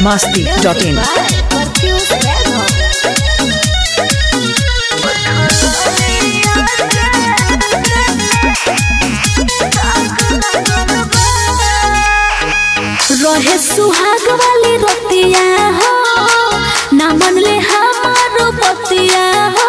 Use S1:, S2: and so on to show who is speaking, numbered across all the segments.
S1: masti.in.
S2: रहे सुहाग वाली रतिया हो ना मन ले हमारो पतिया हो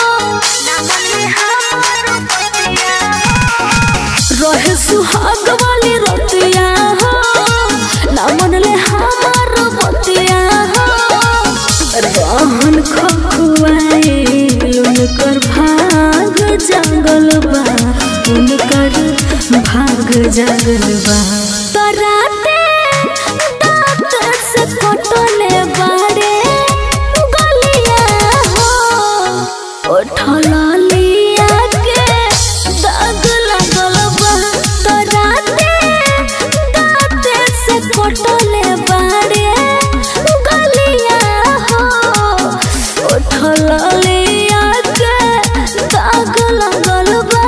S2: रहे सुहाग वाली रतिया हो ना मन ले हमारो पतिया हो रहन खखुआए उनकर भाग जागल बा उनकर भाग जागल बा तराते दांत से कटले बाड़े गलिया हो उठला लिया के दाग लगल बा तराते दांत से कटले बाड़े गलिया हो उठला लिया के दाग लगल बा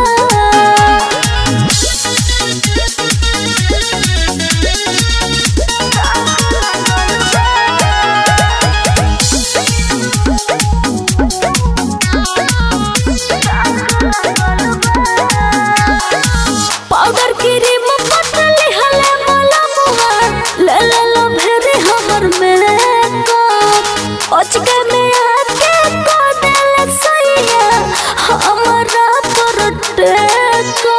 S2: पाउडर क्रीम पतली हले मला मुआ ले ले लो भेरे हमर मेकअप ओचके में आके को देले सैया हमरा पर टेको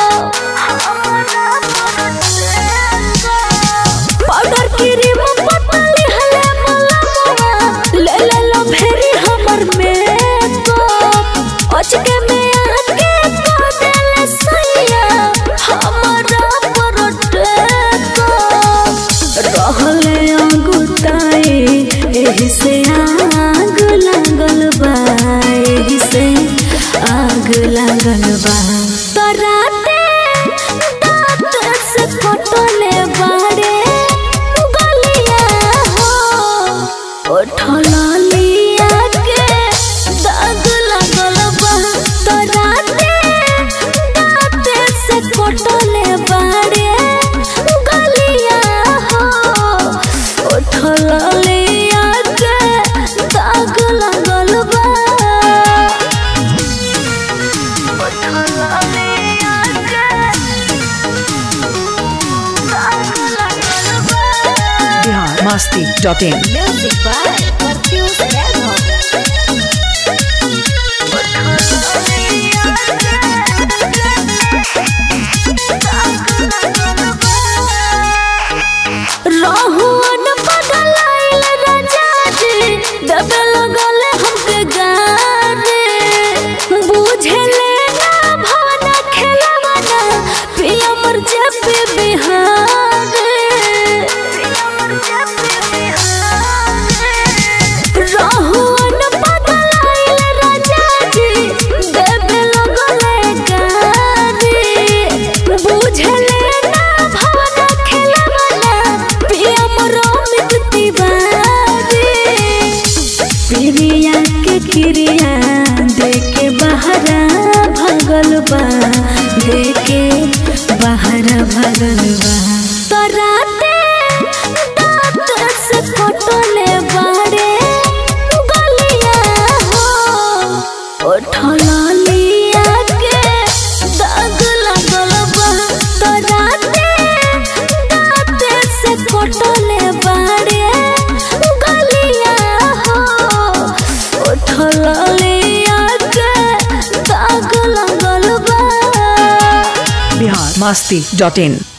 S2: पाउडर क्रीम पतली हले मला मुआ ले ले लो भेरे हमर मेकअप ओचके में आके को देले सैया हमरा पर टेको रहले अंगुताए एही से आग लागल बा एही से आग लागल बा तराते दांत से कटले बाड़े गलिया हो उठला लिया के दाग लागल बा तराते दांत से कटले बाड़े गलिया हो उठला लिया के दाग लागल बा उठला लिया के दाग लागल बा
S1: Bihar masti.in.
S2: Music by Martius Rego. रहुअन पगलाइल राजा जी दबे लगल हमके गारे बुझले ना भावना खेलवाना पिया मर जब बिहारे रहुअन पगलाइल राजा जी दबे लगल गारे बुझले ना भावना खेलवाना पिया मर अमित तिवारी प्रिया के क्रिया देके बहरा भगल बा देके बहरा भगल बा तराते दांत से कटले बाड़े गलिया हो उठला लिया के दाग लगल बा तराते दांत से कटले बाड़े गलिया हो उठला लिया के दाग लगल बा
S1: Bihar masti.in.